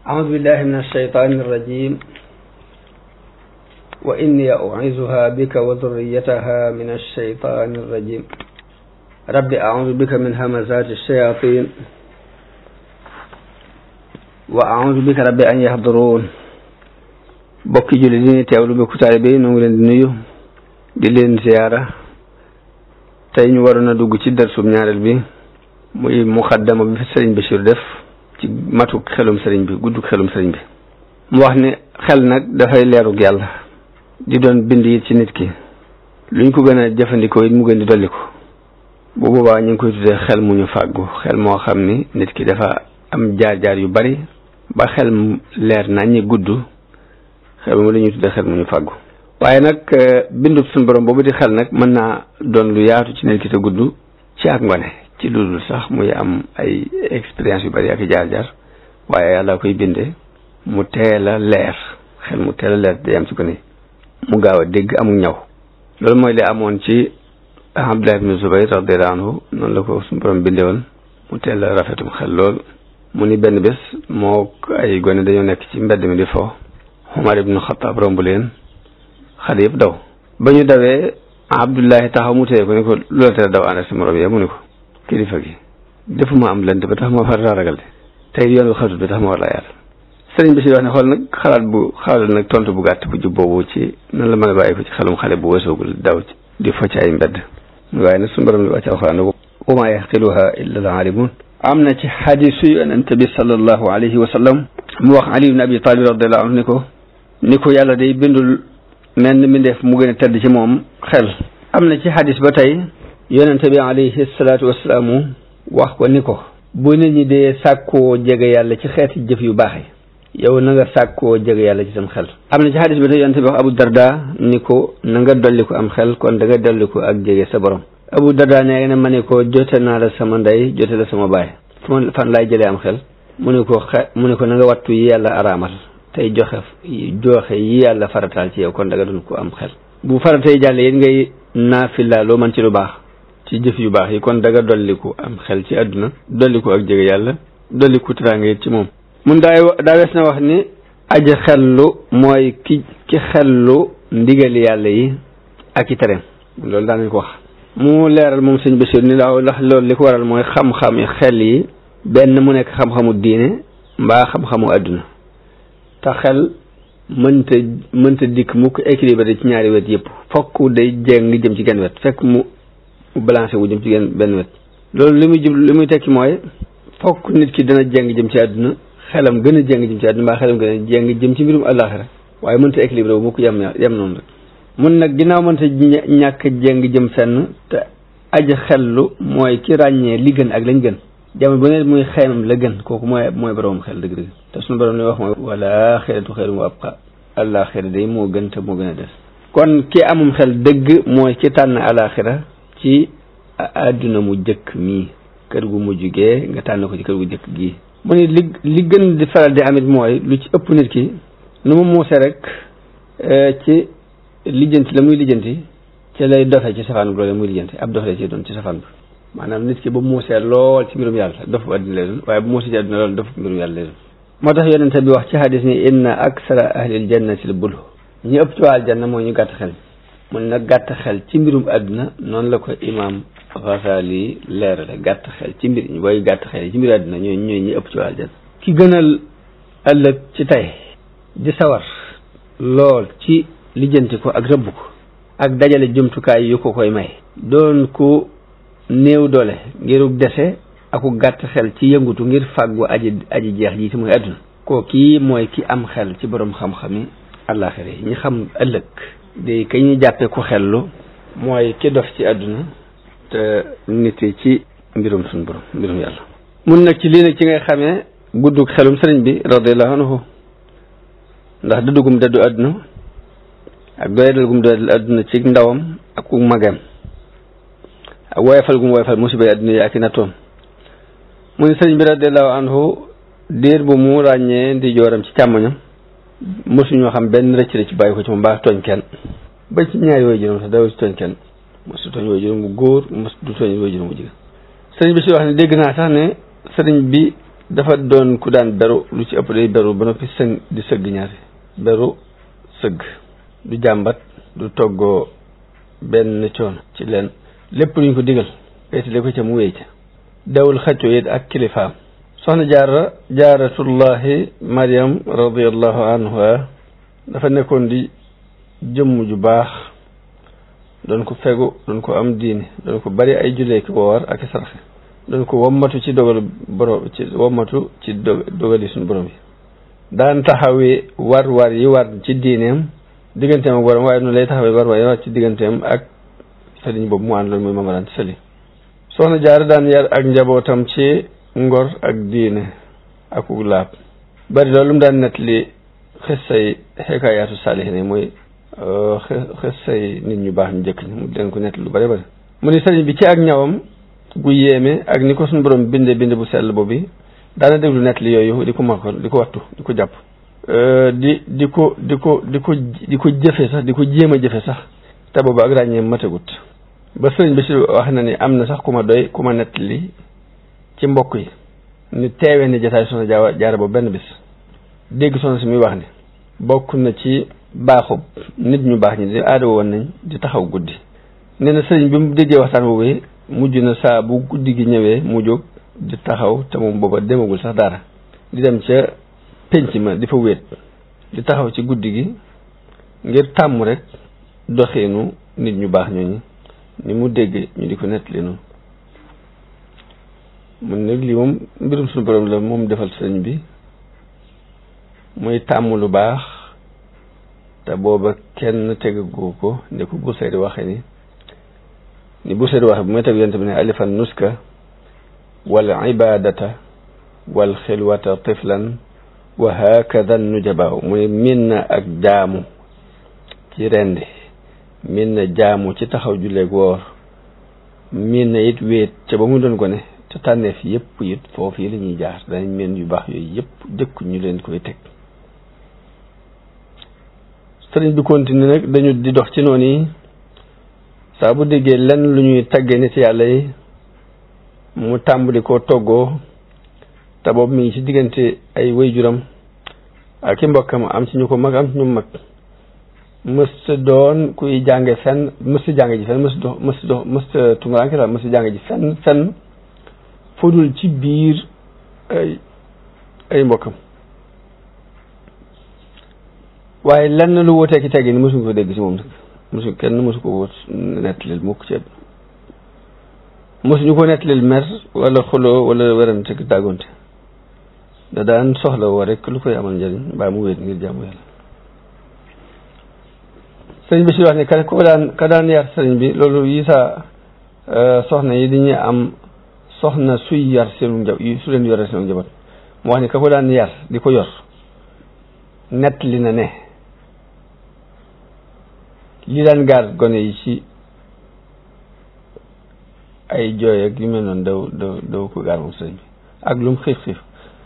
أعوذ بالله من الشيطان الرجيم وإني أعيذها بك وذريتها من الشيطان الرجيم رب أعوذ بك من همزات الشياطين وأعوذ بك رب أن يحضرون bokki julli di ni teewlu bokku taalibe yi ñu ngi leen di nuyu di leen ziyaara tey ñu waroon a dugg ci darsub ñaareel bi muy muxaddama bi fi sëriñ Bachir def ci matuk xelum sëriñ bi gudduk xelum sëriñ bi mu wax ni xel nag dafay leerug yàlla di doon bind it ci nit ki luñ ko gën a jëfandikoo it mu gën di dolli ko bu boobaa ñu ngi koy tuddee xel mu ñu fàggu xel moo xam ni nit ki dafa am jaar-jaar yu bari ba xel mu leer na ñi gudd xel mu la ñuy tuddee xel mu ñu fàggu waaye nag bindub suñu borom boobu di xel nag mën naa doon lu yaatu ci nit ki te gudd ci ak ngone ci lu dul sax muy am ay expérience yu bari ak i jaar-jaar waaye yàlla koy bindee mu teel a leer xel mu teel a leer day am ci gone mu gaaw a dégg amul ñaw loolu mooy li amoon ci Abdullah ibn Zubayr radiyallahu anhu noonu la ko suñu borom bindee woon mu teel a rafetum xel lool mu ni benn bés moo ay gone dañoo nekk ci mbedd mi di fo Umar ibn Xattaab romb leen xale yëpp daw ba ñu dawee Abdullahi taxaw mu téye ko ni ko lu la tere daw ànd ak sa morom yi mu ni ko kilifa gi defuma am lënt ba tax ma far ragal de tey yoon bi xatut ba tax ma war laa yaatal sëriñ bi si wax ne xool nag xalaat bu xalaat nag tontu bu gàtt bu jub boobu ci nan la mën a bàyyi ko ci xelum xale bu weesoogul daw ci di fo ci ay mbedd waaye nag suñu borom li wàcc alxuraan wa maa yaxqiluha illa al aalimun am na ci xadisu yonent bi sallallahu alayhi wa sallam mu wax Ali ibn Abi Talib radiallahu anhu ni ko ni ko yàlla day bindul mel ni mbindeef mu gën a tedd ci moom xel am na ci xadis ba tey yonente bi alayhi salaatu wasalaamu wax ko ni ko bu nit ñi dee sàkkoo jege yàlla ci xeeti jëf yu baax yi yow na nga sàkkoo jege yàlla ci sam xel am na ci xadis ba tey yonente bi wax Abu Darda ni ko na nga dolli ko am xel kon da nga dolli ko ak jege sa borom Abu Darda nee na ma ne ko jote naa la sama ndey jote la sama baay fu ma fan laay jëlee am xel mu ne ko xe mu ne ko na nga wattu yi yàlla araamal tey joxe joxe yi yàlla farataal ci yow kon da nga doon ko am xel bu faratay jàlle yéen ngay naafila loo man ci lu baax ci jëf yu baax yi kon da nga dolliku am xel ci àdduna dolliku ak jege yàlla dolliku teraanga it ci moom mun daay daa wees na wax ni aji xellu mooy ki ki xellu ndigali yàlla yi ak i tereem loolu daan nañ ko wax mu leeral moom sëñ Bachir ni laaw ndax loolu li ko waral mooy xam-xam yi xel yi benn mu nekk xam-xamu diine mbaa xam-xamu àdduna te xel mënta mënta dikk mu ko équilibré ci ñaari wet yëpp fokk day jéng jëm ci genn wet fekk mu balancé wu jëm ci genn benn wet loolu li muy jub li muy tekki mooy fokk nit ki dana jéng jëm ci àdduna xelam gën a jéng jëm ci àdduna mbaa xelam gën a jéng jëm ci mbirum àllaaxira waaye mënta équilibré wu mu ko yem yem noonu rek mun nag ginnaaw mënta ñàkk jéng jëm fenn te aji xellu mooy ki ràññee li gën ak lañ gën jamono bu ne muy xeymam la gën kooku mooy mooy borom xel dëgg-dëgg te suñu borom li wax mooy wala xeetu xeerum wa abqa àllaaxira day moo gën te moo gën a des kon ki amum xel dëgg mooy ki tànn àllaaxira ci àdduna mu jëkk mii kër gu mujj gee nga tànn ko ci kër gu jëkk gii mu ne li li gën di faral di amit mooy lu ci ëpp nit ki nu mu muuse rek ci lijjanti la muy lijjanti ci lay dofe ci safaan bu loole muy lijjanti ab dofe la ci doon ci safaan bi maanaam nit ki ba muusee lool ci mbirum yàlla dof bu àddina lay doon waaye bu muusee ci àddina lool dof mbirum yàlla lay doon moo tax yonente bi wax ci hadis ni inna aksara ahlil jannati l bulu ñu ëpp ci waa aljanna mooy ñu gàtt xel mu ne nag gàtt xel ci mbirum àdduna noonu la ko imam Ghazali leerale gàtt xel ci mbir booy gàtt xel ci mbir àdduna ñooy ñooy ñi ëpp ci waa aljanna ki gënal ëllëg ci tey di sawar lool ci lijjanti ko ak rëbb ko ak dajale jumtukaay yu ko koy may doon ko néew doole ngirug dese aku gàtt xel ci yëngutu ngir fàggu aji aji jeex ji ci muy àdduna koo kii mooy ki am xel ci borom xam-xami àllaaxira yi ñi xam ëllëg day ka ñu jàppe ku xellu mooy ki dof ci àdduna te nit ci mbirum suñu borom mbirum yàlla mun nag ci lii nag ci ngay xamee guddug xelum sëriñ bi radiallahu anhu ndax dëddugum dëddu àdduna ak doyadal gum doyadal àdduna ci ndawam ak ku magam ak woyofal gum woyofal musiba yi àdduna yi ak i nattoom mu ni sëriñ bi radiallahu anhu diir bu mu ràññee ndi jooram ci càmmoñam mosuñoo xam benn rëcc rëcc bàyyi ko ci moom baax tooñ kenn ba ci ñaari woy juróom sax daw ci tooñ kenn mosu tooñ woy juróom bu góor mos du tooñ woy juróom bu jigéen sëriñ bi si wax ne dégg naa sax ne sëriñ bi dafa doon ku daan beru lu ci ëpp day beru ba noppi sëng di sëgg ñaari beru sëgg du jàmbat du toggoo benn coono ci leen lépp luñ ko digal wéetale ko ca mu wéy ca dawul xaccoo it ak kilifaam soxna jaara jaaratullahi mariam radiallahu anha dafa nekkoon di jëmm ju baax doon ko fegu doon ko am diine doon ko bari ay jullee ki woor ak i saraxe doon ko wommatu ci dogal borom ci wommatu ci dogali suñu borom yi daan taxawee war war yi war ci diineem digganteem ak borom waaye noonu lay taxawee war war yi war ci digganteem ak sëriñ boobu mu ànd loolu muy mamaraan sëli soxna jaar daan yar ak njabootam ci ngor ak diine ak laab bari loolu mu daan nettali xissay xekaayaatu saalihiin mooy xissay nit ñu baax ñu jëkk ñi mu leen ko nettali lu bari bari mu ni sëriñ bi ci ak ñawam gu yéeme ak ni ko suñu borom binde binde bu sell boobu daana déglu nettali yooyu di ko makkoon di ko wattu di ko jàpp di di ko di ko di ko di ko jëfe sax di ko jéem a jëfe sax te boobu ak ràññee matagut ba sëriñ bi si wax na ni am na sax ku ma doy ku ma nettali ci mbokk yi ni teewee ni jataay soxna jaawa jaara ba benn bis dégg soxna si muy wax ni bokk na ci baaxub nit ñu baax ñi di aada woon nañ di taxaw guddi nee na sëriñ bi mu déggee waxtaan boobu mujj na saa bu guddi gi ñëwee mu jóg di taxaw te moom booba demagul sax dara di dem ca penc ma di fa wéet di taxaw ci guddi gi ngir tàmm rek doxeenu nit ñu baax ñooñu ni mu dégg ñu di ko nettali noonu mun nag lii moom mbirum suñu borom la moom defal sëriñ bi muy tàmm lu baax te booba kenn tegagu ko ne ko Busayri waxe ni ni Busayri waxe bu may teg yonte bi ne alifan nuska wal ibadata wal xilwata tiflan wa hakada nujabaaw mu ne min na ak jaamu ci rendi min na jaamu ci taxaw julleeg woor min na it wéet ca ba mu doon ko ne te tànneef yëpp it foofu yi la ñuy jaar danañ meen yu baax yooyu yëpp jëkk ñu leen koy teg sëriñ bi continue nag dañu di dox ci noonu yi saa bu déggee lenn lu ñuy tagge nit yàlla yi mu tàmbali koo toggoo te boobu mi ngi ci diggante ay waajuram ak i mbokkam am ci ñu ko mag am ci ñu mag mësta doon kuy jànge fenn mësta jànge ji fenn mësta dox mësta dox mësta tumuranke daal mësta jànge ji fenn fenn fudul ci biir ay ay mbokkam waaye lenn lu wutee ki teggi ni mësuñu ko dégg ci moom nag mësu kenn mësu ko wut nettalil mukk ci mësuñu ko nettalil mer wala xuloo wala werante ki dàggonte da daan soxla woo rek lu koy amal njëriñ mbaa mu wéet ngir jàmm yàlla sëriñ bi si wax ne ka ko daan ka daan yar sëriñ bi loolu yi sa soxna yi dañuy am soxna suy yar seenu njaw su leen yore seenu njaboot mu wax ni ka ko daan yar di ko yor nett li na ne li daan gaar gone yi ci ay jooy ak yu mel noonu daw daw daw ko gaar moom sëriñ bi ak lu mu xiif xiif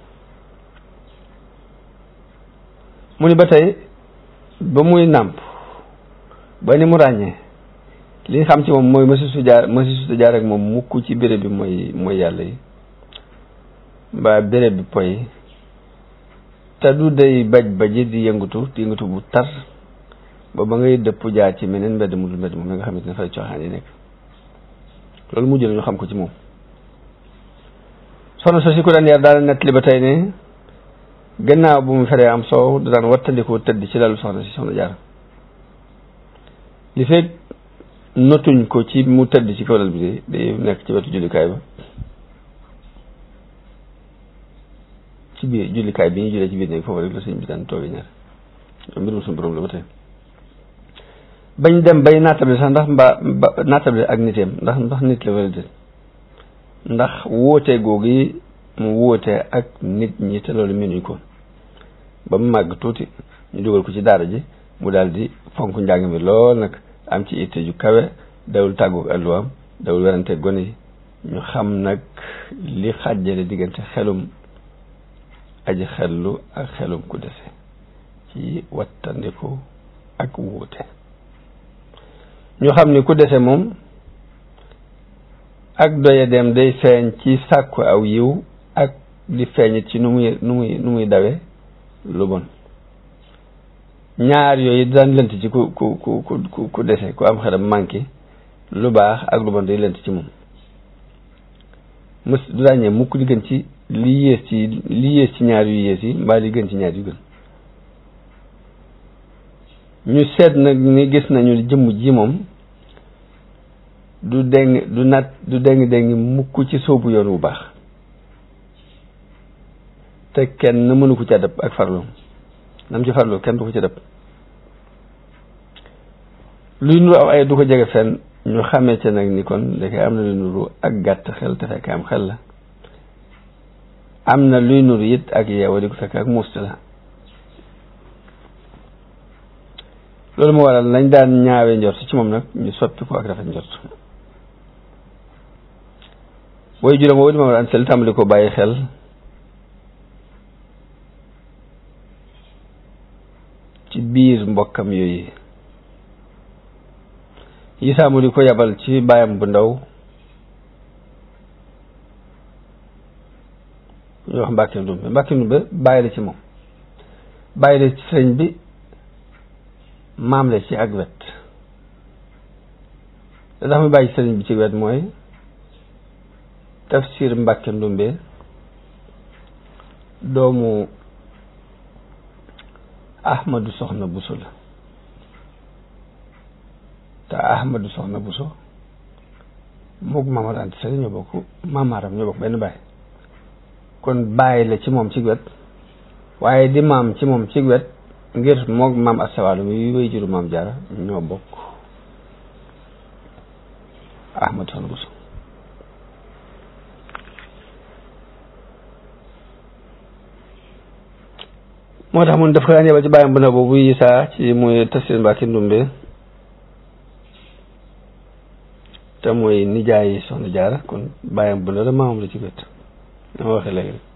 mu ni ba tey ba muy nàmp ba ni mu ràññee li nga xam ci moom mooy mësi su jaar mësi su jaar ak moom mukk ci béréb bi mooy mooy yàlla yi mbaa béréb bi poy te du day baj baji di yëngatu di yëngatu bu tar ba ba ngay dëpp jaar ci meneen mbedd mu dul mbedd moom nga xamante ne fay cooxaan yi nekk loolu mujj na ñu xam ko ci moom soxna so si ko daan yar daal nett li ba tey ne gannaaw bu mu feree am soow da daan wattandiku tëdd ci lalu soxna si soxna jaar li fekk notuñ ko ci mu tëdd ci kaw lal bi de day nekk ci wetu jullikaay ba ci biir jullikaay bi ñu jullee ci biir néeg foofu rek la sëñ bi daan toogee ñaar ñoom mbirum suñu borom la ba tey bañ dem bay naatable sax ndax mbaa naatable ak niteem ndax ndax nit la wala déet ndax wóote googu mu wóote ak nit ñi te loolu mënuñ ko ba mu màgg tuuti ñu dugal ko ci daara ji mu daal di fonk njàng mi lool nag am ci itte ju kawe dawul tàggoog alluwaam dawul werante gone yi ñu xam nag li xàjjale diggante xelum aji xellu ak xelum ku dese ci wattandiku ak wuute ñu xam ni ku dese moom ak doye dem day feeñ ci sàkku aw yiw ak di feeñit ci nu muy nu muy nu muy dawe lu bon ñaar yooyu daan lënt ci ku ku ku ku ku dese ku am xelam manqué lu baax ak lu bon day lënt ci moom mës du ràññee mukk di gën ci li yées ci li yées ci ñaar yu yées yi mbaa li gën ci ñaar yu gën ñu seet nag ni gis nañu jëmm ji moom du deng du nat du deng deng mukk ci soobu yoon wu baax te kenn mënu ko ca dëpp ak farlu nam ci farlu kenn du ko ca dëpp luy nuru aw ay du ko jege fenn ñu xamee ca nag ni kon dafay am na luy nuru ak gàtt xel te fekk am xel la am na luy nuru it ak yeewa di ko fekk ak must la loolu moo waral lañ daan ñaawe njort ci moom nag ñu soppi ko ak rafet njort booy juróom boobu di moom an sel tàmbali ko bàyyi xel ci biir mbokkam yooyu Isaa mu di ko yabal ci baayam bu ndaw ñu wax Mbàkke Ndumbe Mbàkke Ndumbe bàyyi la ci moom bàyyi la ci sëriñ bi maam la ci ak wet da tax mu bàyyi sëriñ bi ci wet mooy tafsir Mbàkke Ndumbe doomu Ahmadu Soxna Buso la te Ahmadu Soxna Buso mook Maamar Anta Sali ñoo bokk maamaaram ñoo bokk benn baay kon bàyyi la ci moom ci wet waaye di maam ci moom ci wet ngir mook maam astawalu mi wéy juru maam jaara ñoo bokk Ahmadu Soxna Buso moo tax mun daf ko daan yebal ci bàyyam bu na boobu Isaa ci muy tafsir Mbàkke Ndumbe te mooy nijaay soxna jaara kon bàyyam bu na la maamam la ci wet dama waxee léegi rek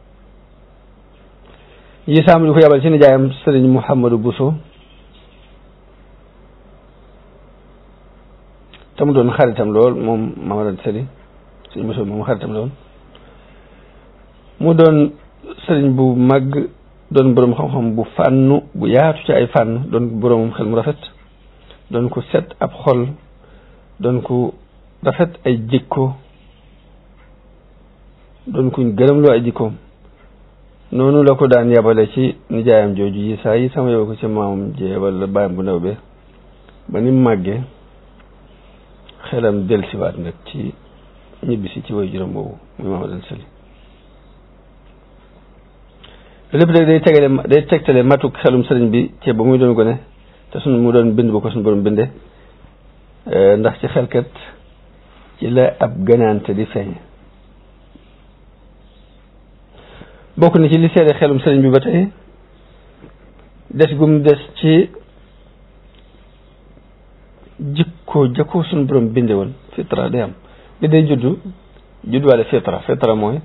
Isaa mu di ko yebal ci nijaayam sëriñ Mouhamadou Bousso te mu doon xaritam lool moom Mamadou Sëriñ sëriñ Bousso moom xaritam lool mu doon sëriñ bu mag doon boroom xam-xam bu fànnu bu yaatu ci ay fànn doon boroomam xel mu rafet doon ko set ab xol doon ko rafet ay jikko doon kuñ gërëmloo ay jikkoom noonu la ko daan yabale ci nijaayam jooju yi saa yi sama yow ko ci maamam jee wala bàyyam bu ndaw be ba ni mu màggee xelam delsiwaat nag ci ñibbisi ci way juróom boobu muy Mamadou Sali lépp rek day tegale day tegtale matuk xelum sëriñ bi ci ba muy doon gone te suñ mu doon bind bu ko suñu borom binde ndax ci xelkat ci la ab gënaante di feeñ bokk na ci li seede xelum sëriñ bi ba tey des gum des ci jikko jakko suñu borom binde woon fitra day am bi day juddu judduwaale fitra fitra mooy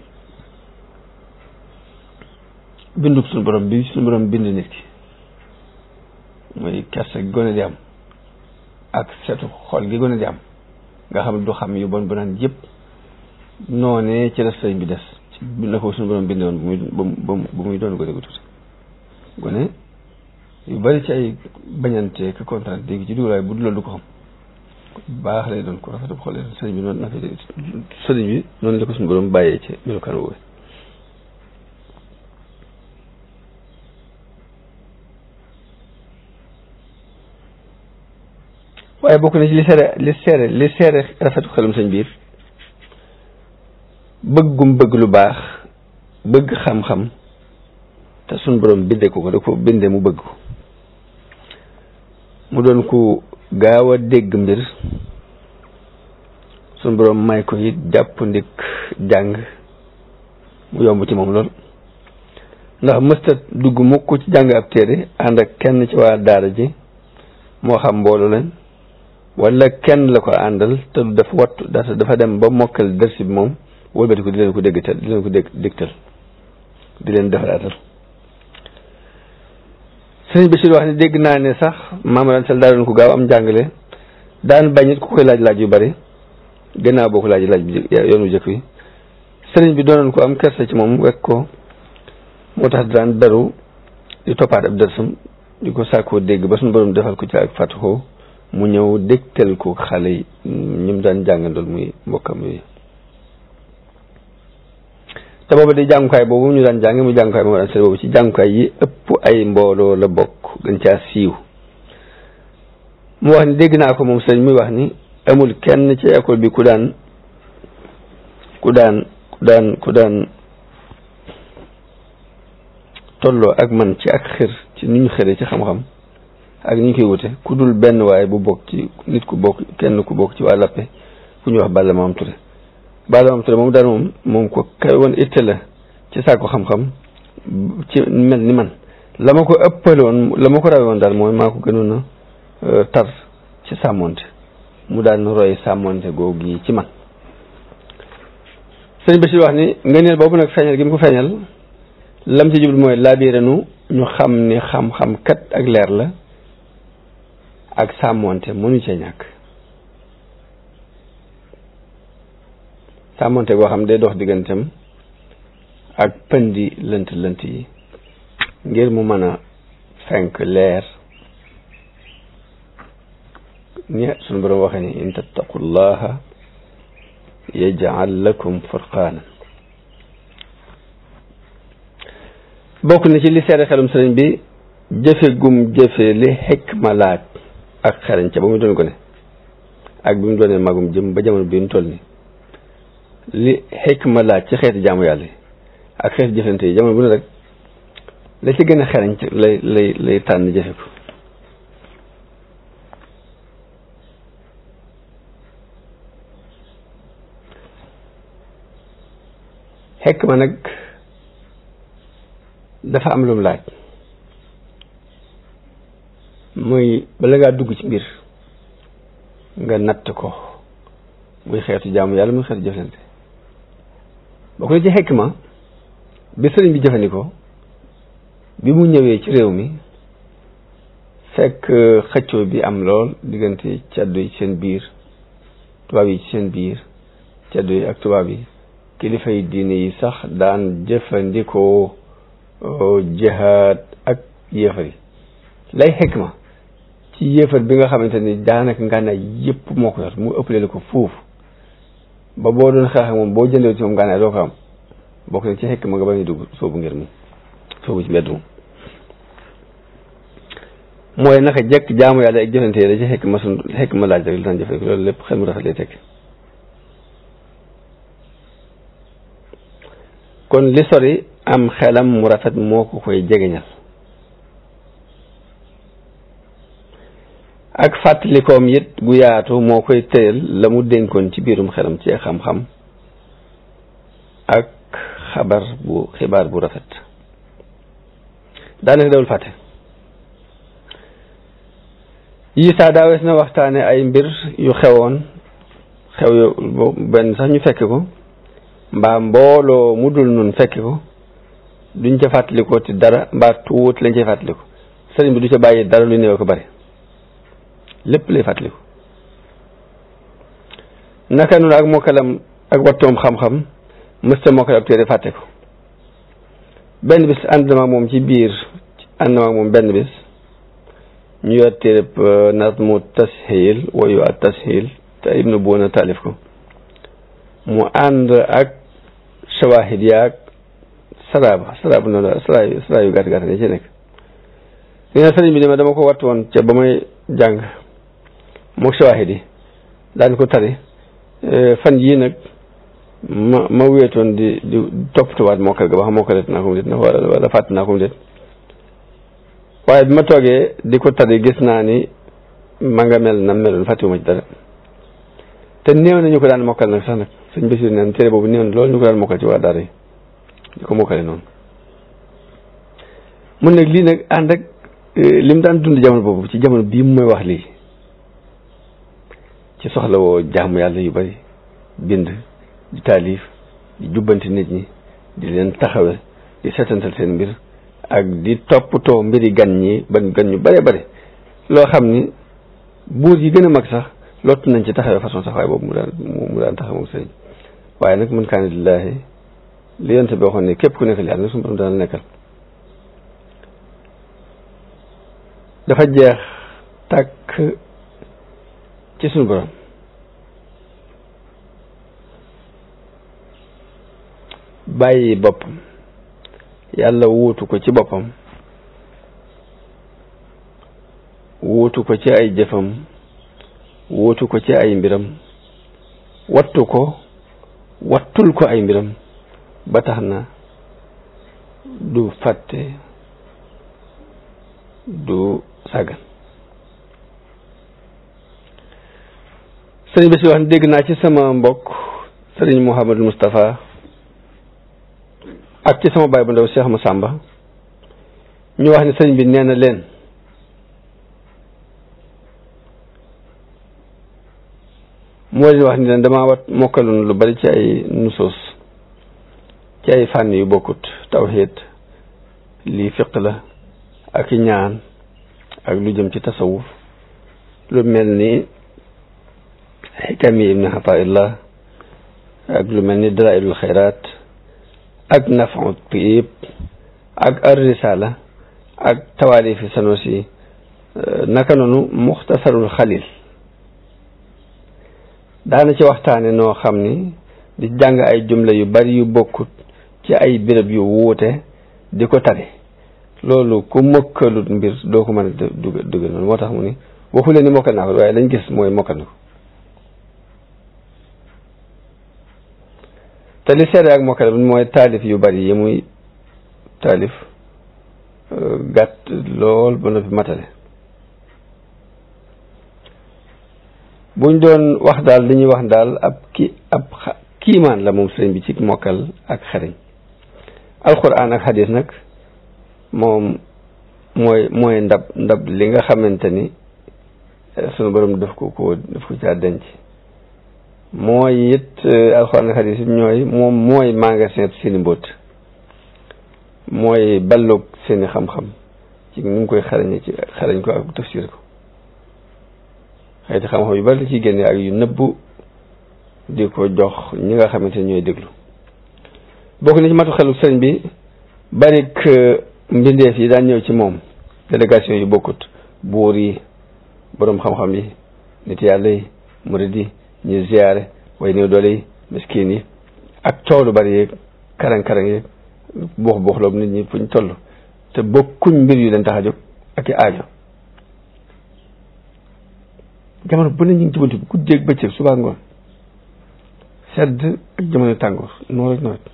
bindub suñu borom bi suñu borom bind nit ki mooy kersa gi gone di am ak setu xol gi gone di am nga xam ne du xam yu bon bu naan yëpp noonee ci la sëriñ bi des na ko suñu borom bindee woon bu muy bu muy doon gone gu tuuti gone yu bari ci ay bañante ka kontaan dégg ci dugalaay bu dul loolu du ko xam baax lay doon ko rafetu xol sëriñ bi noonu na sëriñ bi noonu la ko suñu borom bàyyee ci melokaan woowu waaye bokk na ci li seere li seere li seere rafetu xelum sëñ biir bëggum bëgg lu baax bëgg xam-xam te suñ borom bindee ko ko da ko bindee mu bëgg ko mu doon ku gaaw a dégg mbir suñ borom may ko it jàpp ndik jàng mu yomb ci moom lool ndax mësta dugg mukk ci jàng ab téere ànd ak kenn ci waa daara ji moo xam mbooloo lañ wala kenn la ko àndal te du dafa wattu dafa dem ba mokkal dërsi bi moom wëlbati ko di leen ko déggtal di leen ko dégg dégtal di leen defaraatal sëriñ Bachir wax ne dégg naa ne sax maamaran sel daa doon ko gaaw am njàngale daan bañit ku koy laaj laaj yu bari gannaaw boo ko laaj laaj bi yoonu jëkk wi sëriñ bi doonoon ko am kersa ci moom wekk ko moo tax daan daru di toppaat ab dërsam di ko sàkkoo dégg ba suñu borom defal ko ci ak fàttuxoo mu ñëw dégtal ko xale yi ñu mu daan jàngandool muy mbokkam yi te booba di jàngukaay boobu ñu daan jànge mu jàngukaay moo daan sëriñ boobu ci jàngukaay yi ëpp ay mbooloo la bokk gën caa siiw mu wax ni dégg naa ko moom sëriñ muy wax ni amul kenn ci école bi ku daan ku daan ku daan ku daan tolloo ak man ci ak xër ci ni ñu xëree ci xam-xam ak ni ñu koy wute ku dul benn waaye bu bokk ci nit ku bokk kenn ku bokk ci waa lappe ku ñuy wax Balla Maam Touré Balla Maam Touré moom daal moom moom ko kay woon itte la ci saako xam-xam ci mel ni man la ma ko ëppaloon la ma ko rawe woon daal mooy maa ko gënoon a tar ci sàmmonte mu daan roy sàmmonte googu yi ci man sëñ Bachir wax ni ngëneel boobu nag feeñal gi mu ko feeñal lam ci jublu mooy laabiranu ñu xam ni xam-xam kat ak leer la ak sàmmonte mënu cee ñàkk sàmmonte goo xam day dox digganteem ak pëndi lënt lënt yi ngir mu mën a fenk leer ni sunu borom waxee ni in tattaqullaha yaj'al lakum furqaanan bokk na ci li seere xelum sëriñ bi jëfe gum jëfe li xikma laaj ak xereñ ca ba mu doon ko ne ak bi mu doonee magum jëm ba jamono bi mu toll ni li xikma laaj ci xeeti jaamu yàlla ak xeeti jëfante yi jamono bu ne rek la ci gën a xereñ lay lay lay tànn jëfe ko xikma nag dafa am lum laaj muy bala ngaa dugg ci mbir nga natt ko muy xeetu jaamu yàlla muy xeetu jëflante boo ko ci xikma bi sëriñ bi jëfandikoo bi mu ñëwee ci réew mi fekk xëccoo bi am lool diggante caddo yi ci seen biir tubaab yi ci seen biir caddo yi ak tubaab yi kilifa yi diine yi sax daan jëfandikoo jihaad ak yéefar yi lay xikma ci yéefar bi nga xamante ni daanaka ngànnaay yépp moo ko yor mu ëppale la ko foofu ba boo doon xeex ak moom boo jëndee ci moom ngànnaay doo ko am bokk na ci xikma nga ba ñu dugg soobu ngir mi soobu ci mbedd moom mooy naka jekk jaamu yàlla ak jëfante yi da ci xikma sun xikma laaj rek li daan jëfandikoo loolu lépp xel mu rafet lay tekki kon li sori am xelam mu rafet moo ko koy jegeñal ak fàttalikoom it gu yaatu moo koy tëyal la mu dénkoon ci biirum xelam ci xam-xam ak xabar bu xibaar bu rafet daanaka dawul fàtte yi saa daawees na waxtaane ay mbir yu xewoon xew yo benn sax ñu fekke ko mbaa mbooloo mu dul nun fekke ko duñ ca fàttalikoo ci dara mbaa tuut lañ cay fàttaliku sëriñ bi du ca bàyyi dara lu néew ko bari lépp lay fàttaliku naka noonu ak mokkalam ak wattoom xam-xam mësta mokkal ab téere fàtte ko benn bis ànd na moom ci biir ànd na moom benn bis ñu yor téereb nazmu tashil wayu at tashil te ibnu buuna taalif ko mu ànd ak shawahid yaag saraaba saraaba noonu sara sara yu gàtt gàtt ne ci nekk nee na sëriñ bi ne ma dama ko wattu woon ca ba may jàng mook shawahid yi daan ko tari fan yii nag ma ma wéetoon di di toppatuwaat mokkal ga ba xam mokkalet naa ko mu déet na wala wala fàtt naa ko mu déet waaye bi ma toogee di ko tari gis naa ni ma nga mel na meloon fàttiwuma ci dara te néew na ñu ko daan mokkal nag sax nag sëñ Basiir neen téere boobu néew na loolu ñu ko daan mokkal ci waa daara yi di ko mokkale noonu mun nag lii nag ànd ak li mu daan dund jamono boobu ci jamono bii mu may wax lii ci soxla woo jaamu yàlla yu bari bind di taalif di jubbanti nit ñi di leen taxawe di setantal seen mbir ak di toppatoo mbiri gan ñi ban gan ñu bare bare loo xam ni buur yi gën a mag sax lottu nañ ci taxawee façon taxawaay boobu mu daan mu daan taxaw moom sëriñ waaye nag man kaana lillaahi li yonte bi waxoon ne képp ku nekkal yàlla suñu borom dana nekkal dafa jeex tàkk ci suñu borom bàyyi boppam yàlla wuutu ko ci boppam wuutu ko ci ay jëfam wuutu ko ci ay mbiram wattu ko wattul ko ay mbiram ba tax na du fàtte du sàggan sëriñ bi si wax ne dégg naa ci sama mbokk sëriñ Mouhamadou Moustapha ak ci sama baay bu ndaw Cheikh Massamba ñu wax ne sëriñ bi nee na leen moo leen wax ni leen damaa wat mokkaloon lu bari ci ay nusoos ci ay fànn yu bokkut tawxiid lii fiq la ak i ñaan ak lu jëm ci tasawuf lu mel ni xikami ibni xataillah ak lu mel ni dalailul xayraat ak nafaut piib ak ar risala ak tawaalifi sanosi naka noonu muxtasarul xalil daana ci waxtaane noo xam ni di jàng ay jumla yu bari yu bokkut ci ay béréb yu wuute di ko tare loolu ku mokkalut mbir doo ko mën a dugg dugg noonu moo tax mu ni waxu leen ni mokkal naa ko waaye lañ gis mooy mokkal na ko te li seede ak mokkal bi mooy taalif yu bari yi muy taalif gàtt lool ba noppi matale buñ doon wax daal li ñuy wax daal ab ki ab kiimaan la moom sëriñ bi ci mokkal ak xariñ alquran ak xadis nag moom mooy mooy ndab ndab li nga xamante ni sunu borom daf ko ko daf ko caa denc mooy it alquran ak xadis ñooy moom mooy magasin seeni mbóot mooy balloog seeni xam-xam ci nu ngi koy xarañe ci xarañ ko ak tafsir ko xeeti xam-xam yu bari la ciy génne ak yu nëbbu di ko jox ñi nga xamante ni ñooy déglu bokk na ci matu xelu sëriñ bi barik mbindeef yi daan ñëw ci moom délégation yu bokkut buur yi boroom xam-xam yi nit yàlla yi murid yi ñu ziyaare way néew doole yi miskin yi ak coow lu bari yeeg karang-karang yeeg buux buux loobu nit ñi fuñ toll te bokkuñ mbir yu leen tax a jóg ak i aajo jamono bu ne ñu ngi ci buntu bi guddeeg bëccëg suba ngoon sedd ak jamono tàngoor noonu rek nawet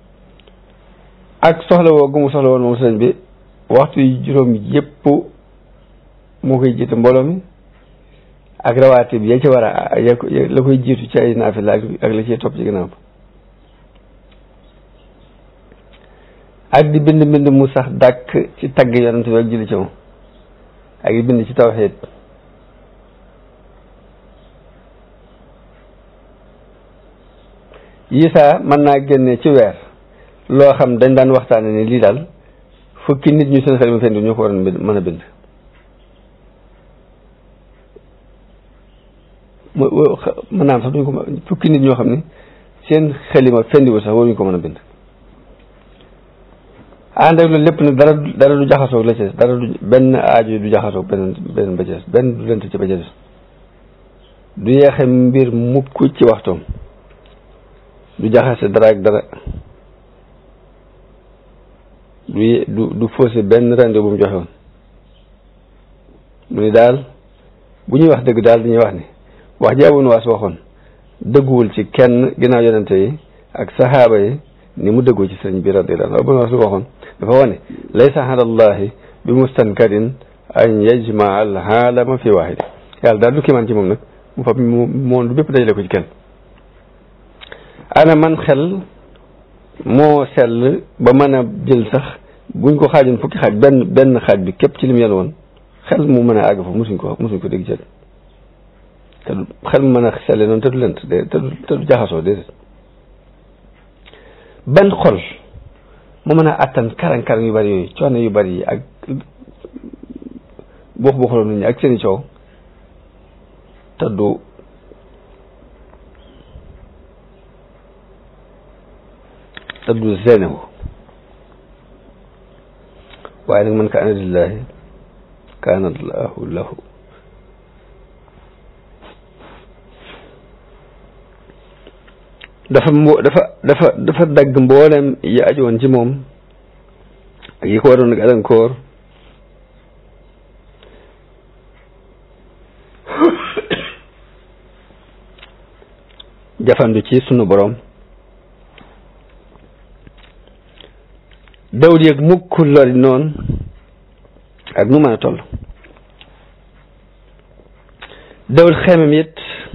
ak soxla woo gu mu soxla woon moom sëñ bi waxtu yi juróom yépp moo koy jiite mbooloo mi ak rawaati bi ya ci war a la koy jiitu ci ay naafila ak la ciy topp ci ginnaaw ak di bind mbind mu sax dàkk ci tagg yonent bi ak julli ci moom ak di bind ci tawxiid yi saa mën naa génne ci weer loo xam dañ daan waxtaane ni lii daal fukki nit ñu seen xel mi fendi ñoo ko war a mën a bind mën naa am sax duñ ko fukki nit ñoo xam ne seen xelima fendiwu sax waruñu ko mën a bind ànd ak loolu lépp nag dara dara du jaxasoog la ci des dara du benn aajo du jaxasoog beneen beneen ba ci des benn du lent ci ba ci des du yeexe mbir mukk ci waxtoom du jaxase dara ak dara du du du faussé benn rendez bu mu joxe woon mu ni daal bu ñuy wax dëgg daal dañuy wax ni wax ji Abu Nuwaas waxoon dëgguwul ci kenn ginnaaw yonente yi ak saxaaba yi ni mu dëggoo ci sëriñ bi radiyallahu anhu Abu Nuwaas lu waxoon dafa wane laysa ala allahi bi mustankarin an yajmaa al aalama fi waahid yàlla daal du kiimaan ci moom nag mu fab mu monde bépp dajale ko ci kenn ana man xel moo sell ba mën a jël sax buñ ko xaajoon fukki xaaj benn benn xaaj bi képp ci lim yàlla woon xel mu mën a àgg fa musuñ ko musuñ ko dégg jël te du xel mu mën a selle noonu te du lent de te du te du jaxasoo déedéet benn xol mu mën a attan karang-karang yu bari yooyu coono yu bari yi ak buux buuxloo nit ñi ak seeni coow te du te du zenewu waaye nag man kaana lillahi kaana allahu lahu dafa mbo dafa dafa dafa dagg mboolem yi ajoon ci moom ak yi ko waroon gàllankoor jafandu ci sunu borom dawul yëg mukk lori noonu ak nu mën a toll dawul xemem it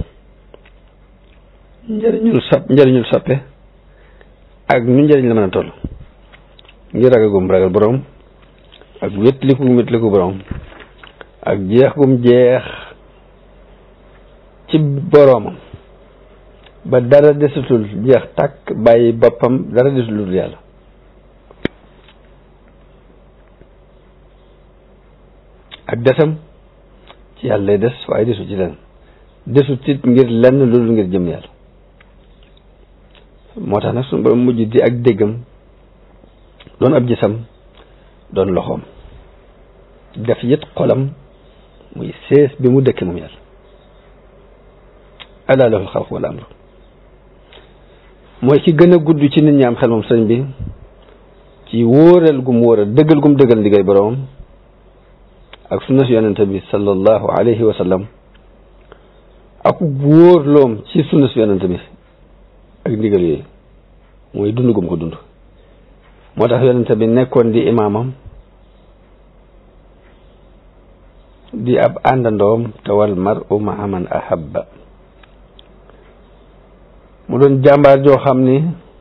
njëriñul sap njëriñul sappe ak nu njëriñ la mën a toll ngir ragal gum ragal borom ak wétliku gum wétliku borom ak jeex gum jeex ci boromam ba dara desutul jeex tàkk bàyyi boppam dara desutul yàlla ak desam ci yàlla lay des waaye desu ci lenn desut it ngir lenn lu dul ngir jëm yàlla moo tax nag suñu borom mujj di ak déggam doon ab gisam doon loxoom def yit xolam muy sees bi mu dëkke moom yàlla ala lahul xalq wal amru mooy ki gën a gudd ci nit ñi am xel moom sëñ bi ci wóoral gum wóoral dëggal gum dëggal ndigal boroom ak sunna si yonente bi sallallahu alayhi wa sallam ak wóorloom ci sunna si yonente bi ak ndigal yooyu mooy dund gum ko dund moo tax yonente bi nekkoon di imaamam di ab àndandoom te wal mar'u ma'a man ahabba mu doon jàmbaar joo xam ni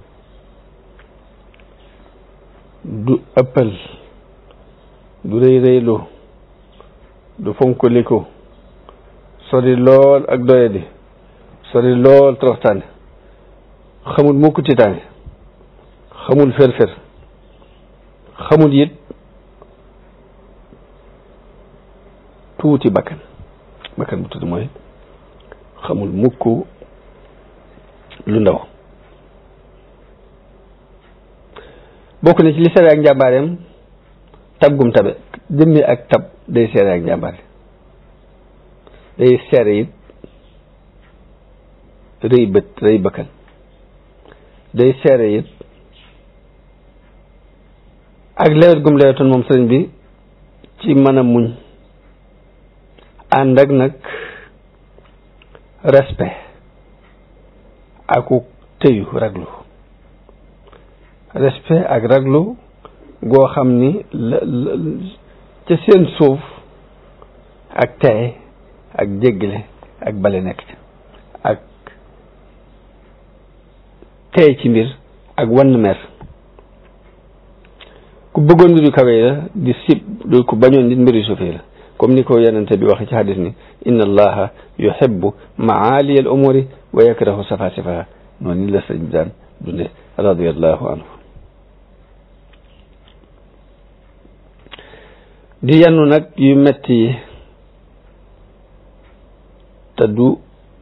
du ëppal du rëy rëylu du fonkoliku sori lool ak doyadi sori lool toroxtaane xamul mukk tiitaange xamul fer-fer xamul it tuuti bakkan bakkan bu tuuti mooy xamul mukk lu ndaw bokk na ci li seere ak njàmbaareem tab gum tabe jëmmi ak tab day seere ak njàmbaare day seere it rëy bët rëy bakkan day seere it ak lewet gum lewetoon moom sëriñ bi ci mën a muñ ànd ak nag respect aku tëyu raglu respect ak raglu goo xam ni la ca seen suuf ak tey ak jéggale ak bale nekk ca ak tey ci mbir ak wann mer ku bëggoon mbir yu kawe la di sib du ku bañoon nit mbir yu suufee la comme ni ko yonente bi waxe ci hadis ni inna allaha yuhibbu maaliya al umuri wa yakrahu safa safa noonu ni la sëñ bi daan dunde radiallahu anhu di yannu nag yu metti yi te du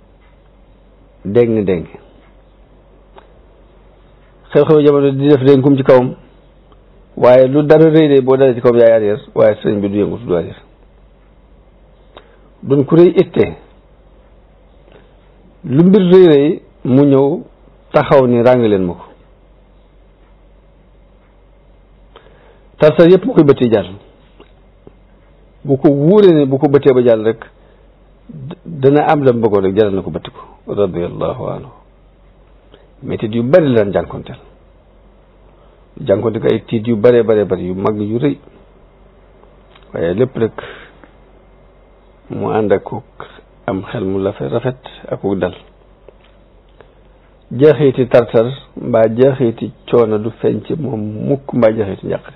déng déng xew-xew jamono di def dénkum ci kawam waaye lu dara rëy de boo dalee ci kawam yaay arrière waaye sëñ bi du yëngu du arrière duñ ku rëy itte lu mbir rëy rëy mu ñëw taxaw ni ràng leen ma ko tarsar yëpp mu koy bëtti jàll bu ko wuuree ne bu ko bëttee ba jàll rek dana am la bëggoon rek jaral na ko bëtti ko radiallahu anhu métit yu bari lan jànkonteel jànkonte ko ay tiit yu bare bare bari yu mag yu rëy waaye lépp rek mu ànd ak am xel mu la rafet ak dal jeexiti tartar mbaa jeexiti coono du feeñ ci moom mukk mbaa jeexiti njàqare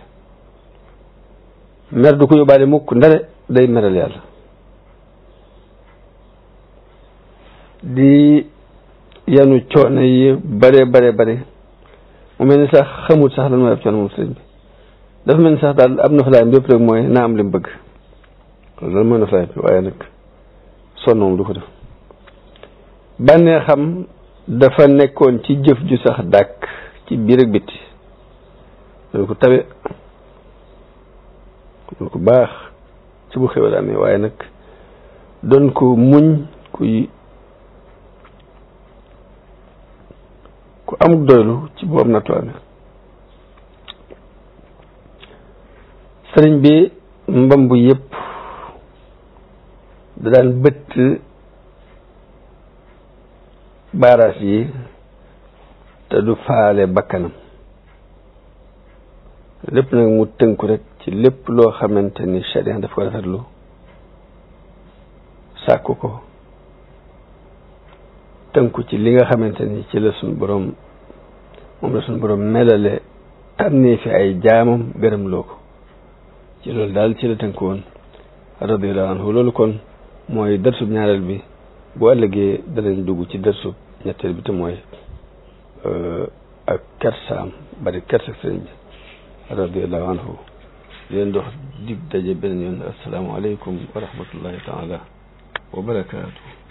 mer du ko yóbbaale mukk ndare day meral yàlla di yanu coono yi bare bare bare mu mel ni sax xamut sax lan mooy ab coono moom sëriñ bi dafa mel ni sax daal am noflaayam bépp rek mooy naa am li mu bëgg loolu mooy noflaay bi waaye nag sonn moom du ko def bànnee xam dafa nekkoon ci jëf ju sax dàkk ci biir ak bitti doon ko tabe doon ko baax ci bu xewal amee waaye nag doon ko muñ kuy ku amuk doylu ci bu am nattu amee sëriñ bi mbamb yépp da daan bëtt baaraas yi te du faale bakkanam lépp nag mu tënku rek ci lépp loo xamante ni sharia daf ko rafetlu sàkku ko tënku ci li nga xamante ni ci la suñ borom moom la suñ borom melale tànnee fi ay jaamam gërëm loo ko ci loolu daal ci la tënku woon radiyallahu anhu loolu kon mooy darsub ñaareel bi bu ëllëgee danañ dugg ci darsub ñetteel bi te mooy ak kersaam bari kersa sëriñ bi radiyallahu anhu leen dox dig daje beneen yoon assalaamu aleykum wa rahmatullahi taala wa barakaatu